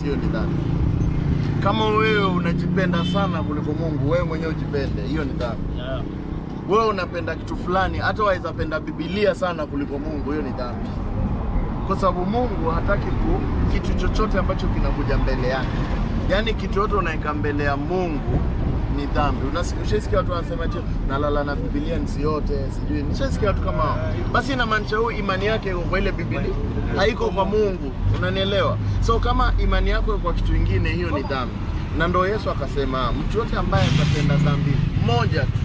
hiyo ni dhambi. Kama wewe unajipenda sana kuliko Mungu, wewe mwenyewe ujipende, hiyo ni dhambi. Yeah. Wewe unapenda kitu fulani, hata waweza penda Biblia sana kuliko Mungu, hiyo ni dhambi, kwa sababu Mungu hataki ku kitu chochote ambacho kinakuja mbele yake. Yaani kitu yote unaweka mbele ya Mungu ni dhambi. Unasi- Ushasikia watu wanasema ati nalala na Biblia nisi yote, sijui. Nishasikia watu kama hao. Basi inamaanisha huyu imani yake iko kwa ile Biblia, haiko kwa Mungu. Unanielewa? So kama imani yako iko kwa kitu kingine, hiyo ni dhambi. Na ndo Yesu akasema mtu yote ambaye atatenda dhambi moja tu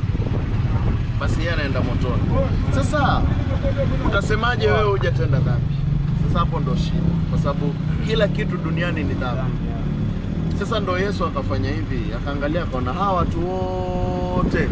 basi yeye anaenda motoni. Sasa utasemaje wewe hujatenda dhambi? Sasa hapo ndo shida, kwa sababu kila kitu duniani ni dhambi. Sasa ndo Yesu akafanya hivi, akaangalia akaona hawa watu wote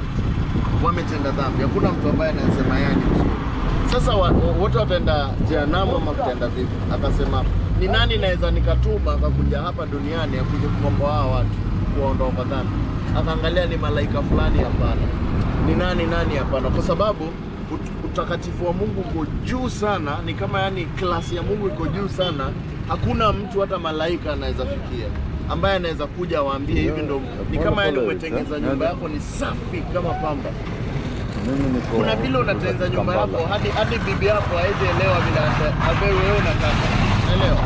wametenda dhambi, hakuna mtu ambaye anasema yeye ni mzuri. Sasa wa- wa- wote wataenda jehanamu ama kutaenda vipi? Akasema ni nani naweza nikatuma akakuja hapa duniani akuje kukomboa hawa watu kuwaondoa kwa dhambi? Akaangalia ni malaika fulani, hapana. Ni nani nani? Hapana, kwa sababu ut- utakatifu wa Mungu uko juu sana, ni kama yani klasi ya Mungu iko juu sana. Hakuna mtu hata malaika anaweza fikia ambaye anaweza kuja waambie hivi ndo ni kama yani umetengeza nyumba yako ni safi kama pamba Mimi niko kuna vile unatengeneza nyumba yako hadi hadi bibi yako hawezi elewa vile ata- ambaye wewe unataka. Elewa.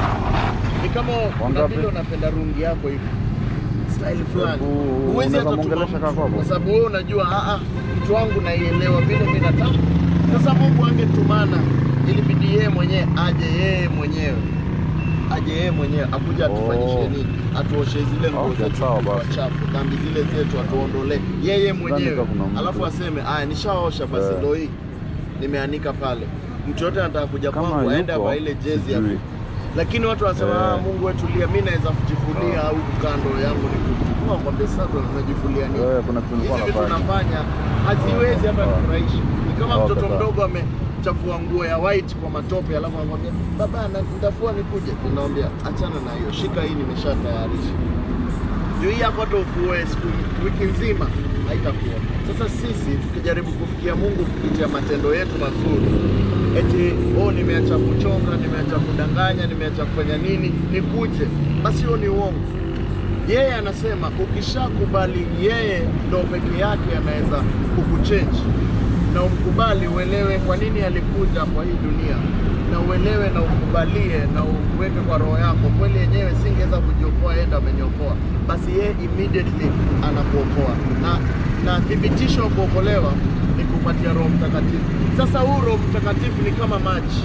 Ni kama kuna Wangapi? vile unapenda rungi yako hivi. Style fulani. Hebu, Huwezi hata unaweza tuma mwongelesha mtu, kaka hapo? kwa sababu wewe unajua a a mtu wangu naielewa vile mimi nataka. Sasa Mungu angetumana ilibidi yeye mwenyewe aje yeye mwenyewe aje yeye mwenyewe akuja atufanyishe Oh. nini, atuoshe zile nguo Okay, zetu sawa kwa basi. chafu, dhambi zile zetu atuondolee yeye mwenyewe, kama kuna mtu. alafu aseme aya, nishaosha basi, Eh. ndo hii nimeanika pale. Mtu yote anataka kuja Kama kwangu aende yuko, ava ile jezi hapo, sijui. lakini watu wanasema Eh. ah, Mungu wetu lia, mimi naweza kujifulia au kando yangu ni kuchukua kwambia, sasa ndo tunajifulia nini? Eh, kuna kitu nilikuwa Hizi vitu nafanya. nafanya haziwezi hata Sawa. kufurahisha. Ni kama Sawa, mtoto sawa. mdogo amechafua nguo ya white kwa matope, alafu anakwambia baba, na- nitafua nikuje. Ninamwambia achana na hiyo, shika hii, nimeshatayarisha juu hii yako hata ufue siku wiki nzima haitakuwa. Sasa sisi tukijaribu kufikia Mungu kupitia matendo yetu mazuri, eti oh, nimeacha kuchonga, nimeacha kudanganya, nimeacha kufanya nini, nikuje, basi hiyo ni uongo. Yeye anasema ukishakubali yeye ndo peke yake anaweza kukuchange na umkubali, uelewe kwa nini alikuja kwa hii dunia, na uelewe na ukubalie na uweke kwa roho yako, kweli yenyewe singeweza kujiokoa, yeye ndo ameniokoa, basi yeye immediately anakuokoa, na na thibitisho wa kuokolewa ni kupatia Roho Mtakatifu. Sasa huu Roho Mtakatifu ni kama maji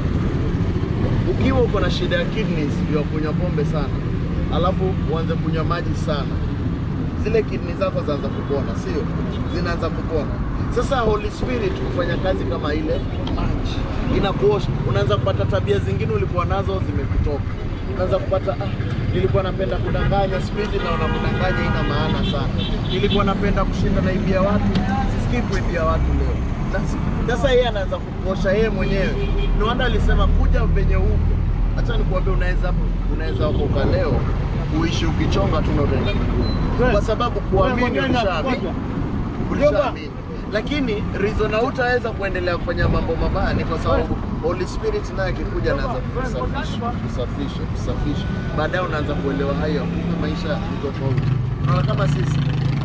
ukiwa uko na shida ya kidneys ya kunywa pombe sana, alafu uanze kunywa maji sana, zile kidney zako zaanza kupona, sio? Zinaanza kupona. Sasa Holy Spirit hufanya kazi kama ile maji, inakuosha. Unaanza kupata tabia zingine ulikuwa nazo zimekutoka, unaanza kupata ah, nilikuwa napenda kudanganya, siku hizi naona kudanganya ina maana sana. Nilikuwa napenda kushinda naibia watu, sisikii kuibia watu leo. Sasa- Sasa yeye anaanza kukuosha yeye mwenyewe. Ndio maana alisema kuja venye huko. Acha nikuambie, unaweza unaweza okoka leo uishi ukichonga tu na utaenda mbinguni, kwa sababu kuamini ulishaamini ulishaamini, lakini reason hautaweza kuendelea kufanya mambo mabaya ni kwa sababu Holy Spirit naye akikuja anaanza kusafisha kusafisha kusafisha, baadaye unaanza kuelewa haya, kumbe maisha ni tofauti. Unaona kama sisi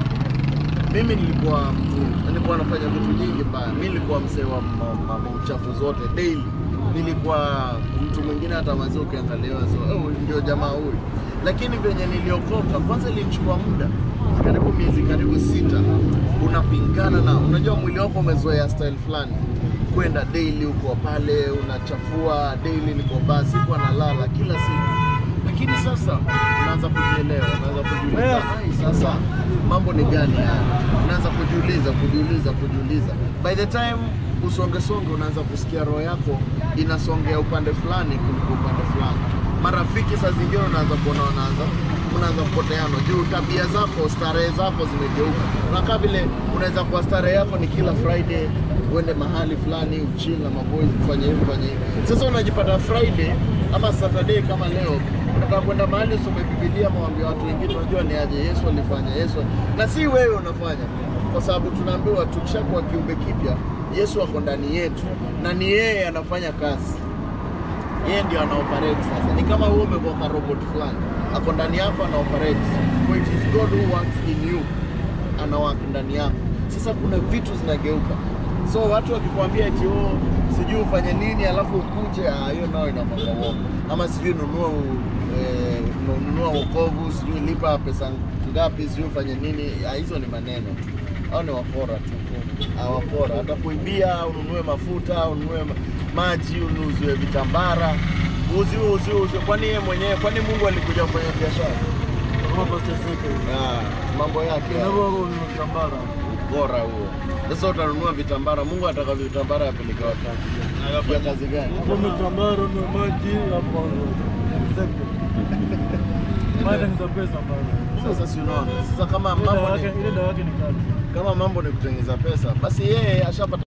mimi nilikuwa mtu nilikuwa nafanya vitu nyingi mbaya. Mimi nilikuwa msee wa ma- ma- ma- uchafu zote daily. Nilikuwa mtu mwingine hata mazee ukiangalia so, oh, ndio jamaa huyu. Lakini venye niliokoka, kwanza ilinichukua muda karibu miezi karibu sita, unapingana na unajua mwili wako umezoea style fulani kwenda daily, uko pale unachafua daily, niko basi, sikuwa nalala kila siku lakini sasa unaanza kujielewa, unaanza kujiuliza, ai, sasa mambo ni gani haya? Unaanza kujiuliza, kujiuliza, kujiuliza. By the time usonge songe, unaanza kusikia roho yako inasongea upande fulani kuliko upande fulani. Marafiki saa zingine unaanza kuona wanaanza unaanza kupoteana juu tabia zako, starehe zako zimegeuka. Unakaa vile unaweza kuwa starehe yako ni kila Friday uende mahali fulani uchini na maboys kufanya hivi kufanya hivi. Sasa unajipata Friday ama Saturday kama leo unataka kwenda mahali usome Biblia, mwambie watu wengine, unajua ni aje Yesu alifanya Yesu, na si wewe unafanya, kwa sababu tunaambiwa tukishakuwa kiumbe kipya, Yesu ako ndani yetu na ni yeye anafanya kazi. yeye ndio ana operate sasa. Ni kama wewe umekuwa robot fulani, ako ndani yako ana operate, for it is God who works in you, ana work ndani yako. Sasa kuna vitu zinageuka, so watu wakikwambia eti oh, sijui ufanye nini alafu ukuje, ah, hiyo nao inakwanga uongo, ama sijui nunua u- eh, nunua wokovu, sijui lipa pesa ngapi, sijui ufanye nini, ah, hizo ni maneno tu, au ni wakora tu awapora hata kuibia, ununue mafuta, ununue ma- maji, unuziwe vitambara, uziwe uziwe uziwe. Kwani yeye mwenyewe, kwani Mungu alikuja kufanya biashara? Kama Pastor Ezekiel. Ah, mambo yake Unavyo wako unatambara. bora huo. Sasa utanunua vitambara, Mungu ataka vitambara yapeleke wapi? Ya kazi gani? Kama tambara na maji hapo. Ezekiel. Maana ni za pesa bana. Sasa si unaona? Sasa kama Ile dawa mambo yake ni, ile dawa yake ni kali. kama mambo ni kutengeneza pesa, basi yeye ashapata